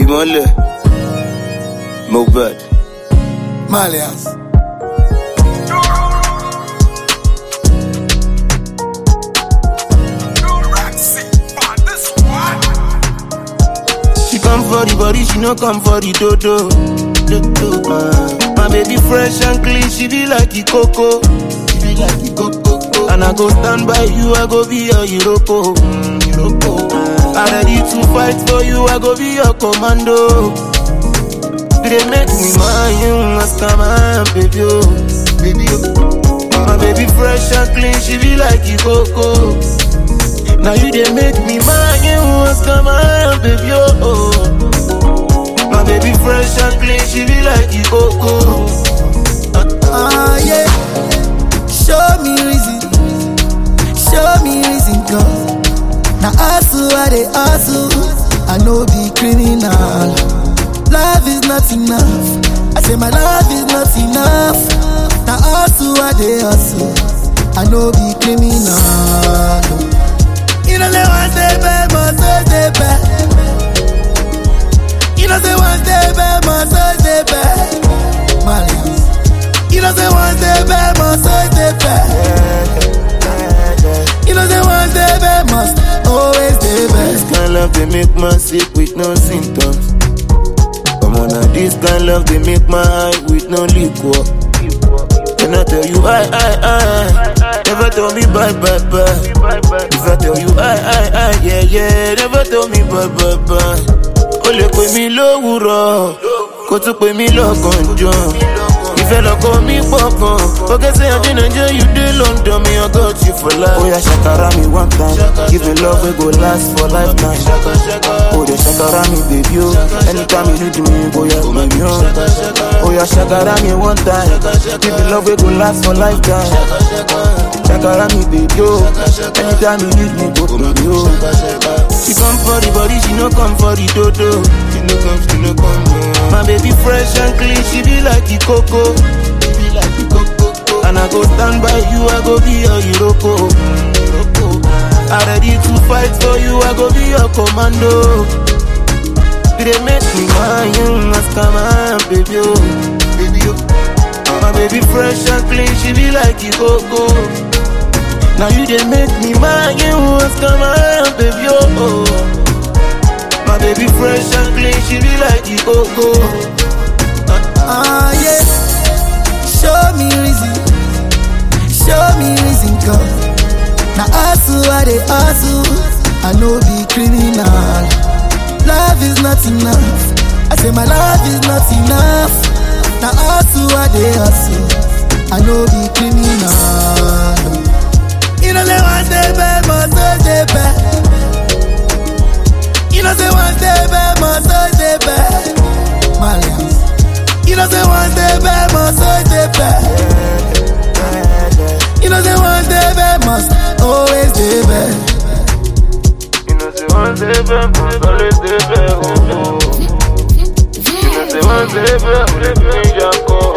ìmọ̀lẹ̀ Mohbad. Malians. She come for the body, she no come for the dodo. dodo. Uh, my baby fresh and clean, she be like the coco. She be like the coco. And I go stand by you, I go be your Iroko. Mm, Iroko. Uh, I ready to fight for you, I go be your commando. They make me mind you, ask my baby, oh, baby, oh. My baby fresh and clean, she be like the coco. Now you they make me mind you, ask my baby, oh. My baby fresh and clean, she be like the coco. Ah, yeah. Show me reason. Show me reason, cause. Now, hustle, I they hustle. I know be criminal. Love is not enough. I say my love is not enough. Now, hustle, I they hustle. I know be criminal. You know, they want to bad, must stay bad. You know, they want to bad, must stay bad. Malians. You know say one day bad must always stay bad. You know say one day bad must always stay This bad. kind love they make man sick with no symptoms. Come on now, this kind love they make my eye with no liquor. Can I tell you I, I, I, never tell me bye, bye, bye. If I tell you I, I, I, yeah, yeah, never tell me bye, bye, bye. O lè pè mí lówùrọ̀, kó tún pè mí lọ́gànjọ́. Ìfẹ́ lọ́kọ mi pọ̀ gan. Forget say I dey Nigeria, you dey London, me I got you for life. Oya ṣàkàrà mi one time, give me love wey go last for lifetime. Oh, dey shakara me, baby, oh. Anytime you need me, boy, you baby, oh. Oh, yeah, shakara me one time. Give me love, we go last for lifetime. Shakara me, baby, oh. Anytime you need me, go baby, oh. She come for the body, she no come for the dodo. She no come, she no come. oh. My baby fresh and clean, she be like the coco. She be like the coco. And I go stand by you, I go be your Iroko. Iroko. I ready to fight for you, I go be your commando. They make me mind you, ask my baby, oh, baby, oh. My baby fresh and clean, she be like the coco. Now you they make me mind you, ask my baby, oh. My baby fresh and clean, she be like the coco. Ah yeah. Show me reason. Show me reason, cause. Now hustle, I they hustle. I know be criminal. Love is not enough. I say my love is not enough. Now hustle, I they hustle. I know be criminal. You know they want stay bad, must always stay bad. You know say one day bad, must always stay bad. Malians. You know say one day bad, must always stay bad. You know say one day bad, must always stay bad. You know, say one day, baby, always day, baby, oh, oh. You know, say one day, baby, I'm the ninja call.